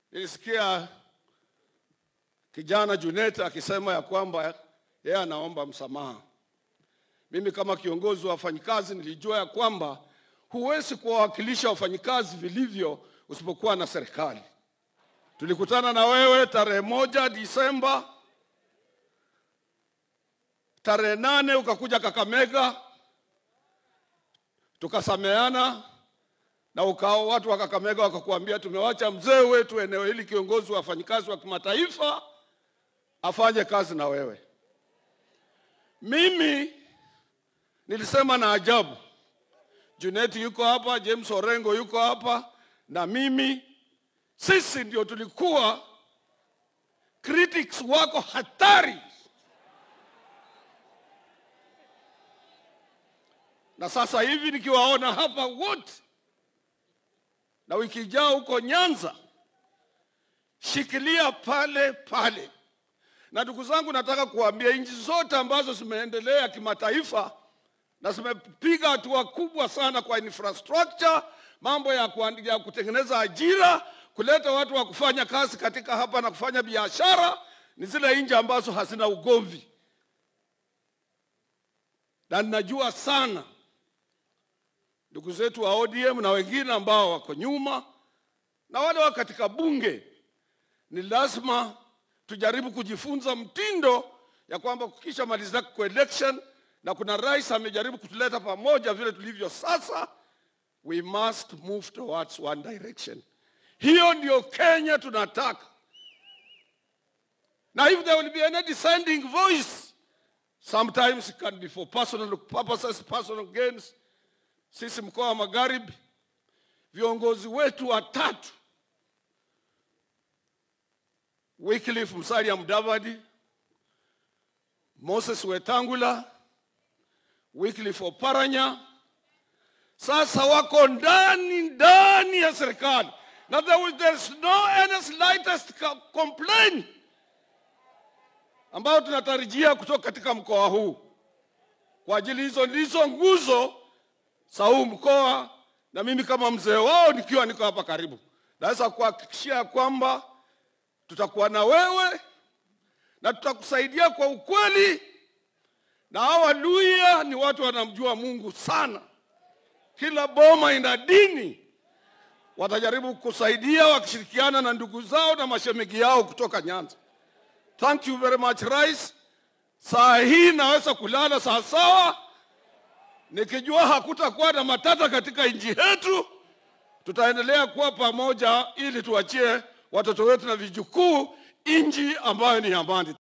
nilisikia kijana Junet akisema ya kwamba yeye anaomba msamaha. Mimi kama kiongozi wa wafanyikazi nilijua ya kwamba huwezi kuwawakilisha wafanyikazi vilivyo usipokuwa na serikali. Tulikutana na wewe tarehe moja Disemba, tarehe nane ukakuja Kakamega, tukasameana na ukao watu wa Kakamega wakakuambia tumewacha mzee wetu eneo hili, kiongozi wa wafanyikazi wa kimataifa, afanye kazi na wewe. Mimi nilisema na ajabu, Junet yuko hapa, James Orengo yuko hapa, na mimi sisi ndio tulikuwa critics wako hatari, na sasa hivi nikiwaona hapa wote na wiki ijao huko Nyanza, shikilia pale pale. Na ndugu zangu, nataka kuambia nchi zote ambazo zimeendelea kimataifa na zimepiga hatua kubwa sana kwa infrastructure, mambo ya, kuandi, ya kutengeneza ajira, kuleta watu wa kufanya kazi katika hapa na kufanya biashara, ni zile nchi ambazo hazina ugomvi, na ninajua sana ndugu zetu wa ODM na wengine ambao wako nyuma na wale wa katika bunge, ni lazima tujaribu kujifunza mtindo ya kwamba kukisha maliza kwa election na kuna rais amejaribu kutuleta pamoja vile tulivyo sasa, we must move towards one direction. Hiyo ndio Kenya tunataka, na if there will be any dissenting voice, sometimes it can be for personal purposes, personal gains sisi mkoa wa Magharibi, viongozi wetu watatu, Wycliffe Musalia Mudavadi, Moses Wetangula, Wycliffe Oparanya, sasa wako ndani ndani ya serikali na there was, there's no any slightest complaint ambayo tunatarajia kutoka katika mkoa huu. Kwa ajili hizo ndizo nguzo za huu mkoa, na mimi kama mzee wao nikiwa niko hapa karibu, naweza kuhakikishia kwamba tutakuwa na wewe na tutakusaidia kwa ukweli. Na hawa Luhya ni watu wanamjua Mungu sana, kila boma ina dini, watajaribu kusaidia wakishirikiana na ndugu zao na mashemegi yao kutoka Nyanza. Thank you very much Rais. Saa hii naweza kulala sawasawa nikijua hakutakuwa na matata katika nchi yetu. Tutaendelea kuwa pamoja ili tuachie watoto wetu na vijukuu nchi ambayo ni amani.